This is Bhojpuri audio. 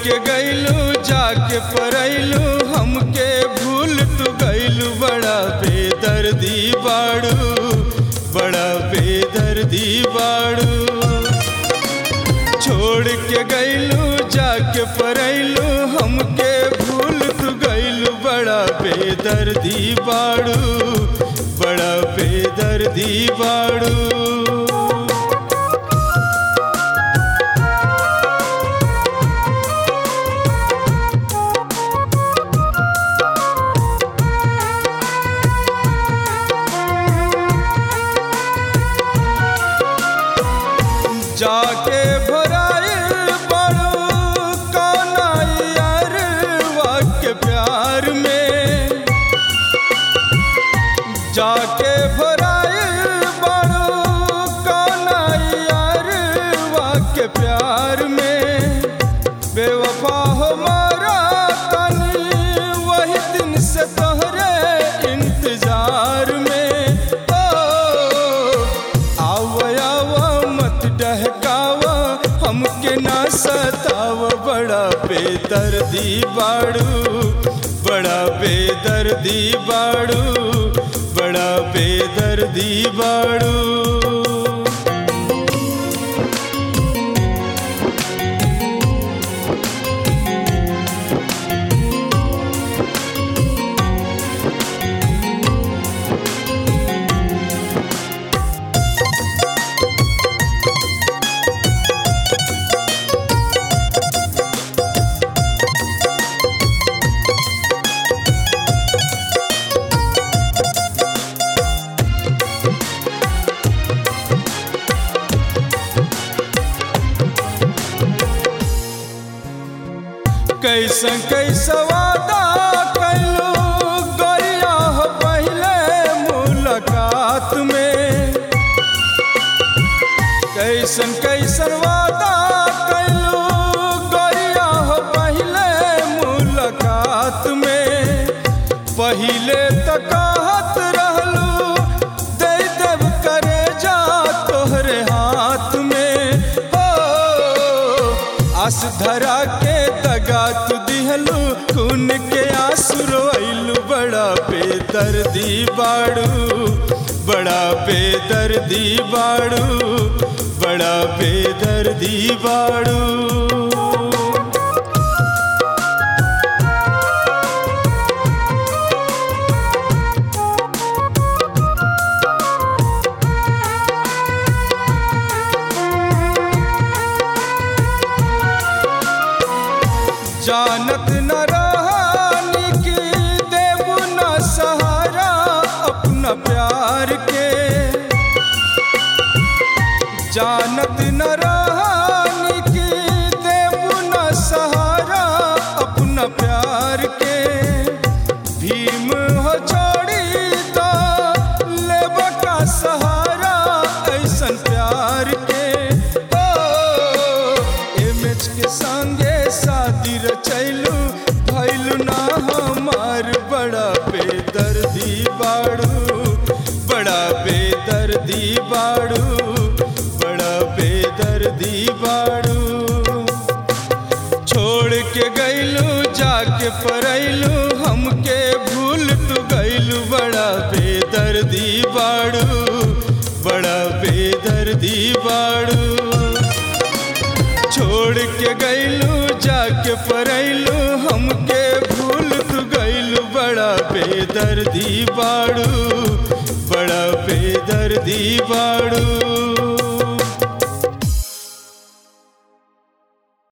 के गैलू जाके परैलू हमके भूल तू गैलू बड़ा बेदर्दी बाड़ू बड़ा बेदर्दी बाड़ू छोड़ के गैलू जाके परैलू हमके भूल तू गैलू बड़ा बेदर्दी बाड़ू बड़ा बेदर्दी बाड़ू जाके भराए बड़ू कौनाइयर वाक्य प्यार में जाके भराए बड़ू कौनाइयर वाक्य प्यार में बेवफा हमारा तनी वही दिन से तोहरे इंतजार में ओ आव आव मत डहकावा हमके ना सताव बड़ा बेदर्दी बाड़ू बड़ा बेदर्दी बाड़ू बड़ा बेदर्दी बाड़ू कैसन कैसा वादा कैलू गरिया हो पहले मुलाकात में कैसन कैसन वादा कैलू गरिया हो पहले मुलाकात में पहिले तक कहत रहलू दे देव करे जा तोहरे हाथ में हो आस धरा के दगा तू दिहलू खून के आंसू रोइलू बड़ा बेदर्दी बाड़ू बड़ा बेदर्दी बाड़ू बड़ा बेदर्दी बाड़ू जानत न रहानी की देव न सहारा अपना प्यार के जानत न रहानी की देव न सहारा अपना प्यार के भीम हो छोड़ी तो लेब का सहारा ऐसन प्यार के ओ एमएच के संगे शादी रचैलू भैलू ना हमार बड़ा बेदर्दी बाड़ू बड़ा बेदर्दी बाड़ू बड़ा बेदर्दी बाड़ू छोड़ के गैलू जाके परैलू हमके भूल तू गैलू बड़ा बेदर्दी बाड़ू बड़ा बेदर्दी बाड़ू छोड़ के गैलू जाके परैलू हमके भूल तू गैलू बड़ा बेदर्दी बाड़ू बड़ा बेदर्दी बाड़ू